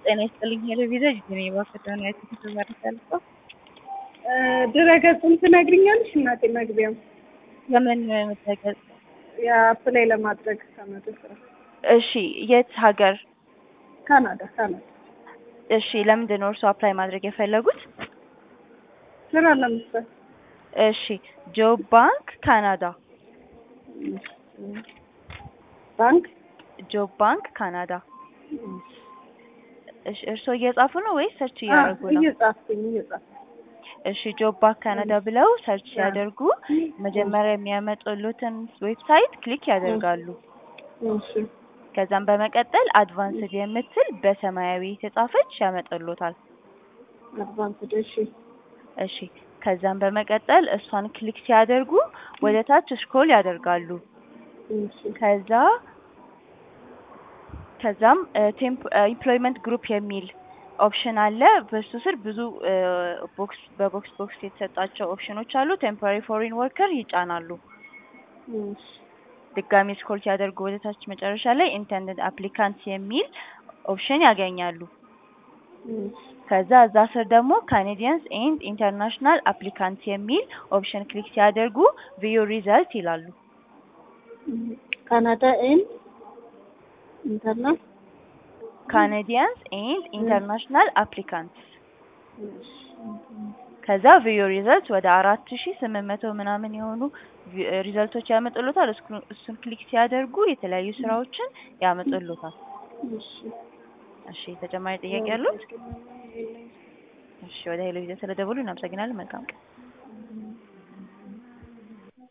ጤና ይስጥልኝ ቴሌቪዥን ጅኔ ባፈዳን ያቲቱ መረጃ ልጠው ድረገጹን ትነግሪኛለሽ እናቴ? መግቢያው የምን መተገጽ? የአፕላይ ለማድረግ ከመቶ ስራ እሺ የት ሀገር? ካናዳ ካናዳ እሺ ለምንድን ነው እርሱ አፕላይ ማድረግ የፈለጉት? ስራ ለመስራት እሺ ጆብ ባንክ ካናዳ ባንክ ጆብ ባንክ ካናዳ እሺ እርስዎ እየጻፉ ነው ወይስ ሰርች እያደረጉ ነው? እየጻፍኩኝ እየጻፍኩኝ እሺ ጆብ ባንክ ካናዳ ብለው ሰርች ሲያደርጉ መጀመሪያ የሚያመጡሉትን ዌብሳይት ክሊክ ያደርጋሉ። እሺ ከዛም በመቀጠል አድቫንስድ የምትል በሰማያዊ የተጻፈች ያመጡሎታል። አድቫንስድ እሺ እሺ ከዛም በመቀጠል እሷን ክሊክ ሲያደርጉ ወደ ታች ስክሮል ያደርጋሉ። እሺ ከዛ ከዛም ቴምፕ ኢምፕሎይመንት ግሩፕ የሚል ኦፕሽን አለ። በሱ ስር ብዙ ቦክስ በቦክስ ቦክስ የተሰጣቸው ኦፕሽኖች አሉ። ቴምፖራሪ ፎሪን ወርከር ይጫናሉ። እሺ ድጋሚ ስክሮል ሲያደርጉ ወደ ታች መጨረሻ ላይ ኢንተንድድ አፕሊካንት የሚል ኦፕሽን ያገኛሉ። እሺ ከዛ እዛ ስር ደግሞ ካኔዲያንስ ኤንድ ኢንተርናሽናል አፕሊካንት የሚል ኦፕሽን ክሊክ ሲያደርጉ ቪዩ ሪዘልት ይላሉ። ካናዳ ኤንድ ኢንተርናል ካናዲያንስ ኤንድ ኢንተርናሽናል አፕሊካንት ከዛ ቪዩ ሪዘልት ወደ አራት ሺ ስምንት መቶ ምናምን የሆኑ ሪዘልቶች ያመጡሎታል። እስኩ- እሱን ክሊክ ሲያደርጉ የተለያዩ ስራዎችን ያመጡሎታል። እሺ እሺ ተጨማሪ ጥያቄ ያሉት? እሺ ወደ ሄሎ ቪዛ ስለደወሉ እናመሰግናለን። መልካም ቀን።